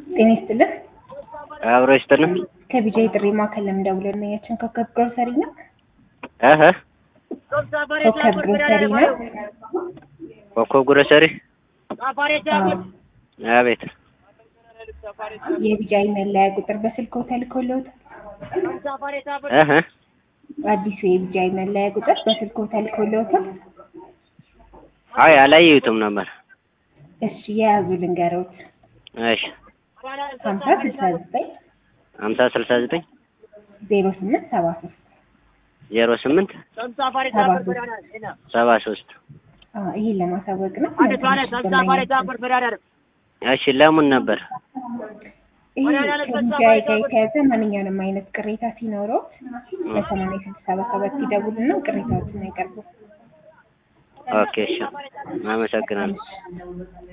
ጤና ይስጥልህ። አብሮ ይስጥልን። ከቢጃ የጥሪ ማዕከል ለምደውለን ነው ያችን ኮከብ ግሮሰሪ ነው። እህ ኮከብ ግሮሰሪ ነው። ኮከብ ግሮሰሪ። አዎ። አቤት። የቢጃይ መለያ ቁጥር በስልኮ ተልኮልዎት? እህ አዲሱ የቢጃይ መለያ ቁጥር በስልኮ ተልኮልዎታል? አይ አላየሁትም ነበር። እሺ የያዙ ልንገሮት። እሺ ሀምሳ ስልሳ ዘጠኝ ሀምሳ ስልሳ ዘጠኝ ዜሮ ስምንት ሰባ ሶስት ዜሮ ስምንት ሰባ ሶስት ሰባ ሶስት ይህን ለማሳወቅ ነው። እሺ ለምን ነበር? ይህ ከቢጃይ ጋር የተያዘ ማንኛውንም አይነት ቅሬታ ሲኖረው በሰማንያ ስድስት ሰባ ሰባት ሲደውሉና ቅሬታዎችን ያቀርቡ። ኦኬ እሺ አመሰግናለሁ።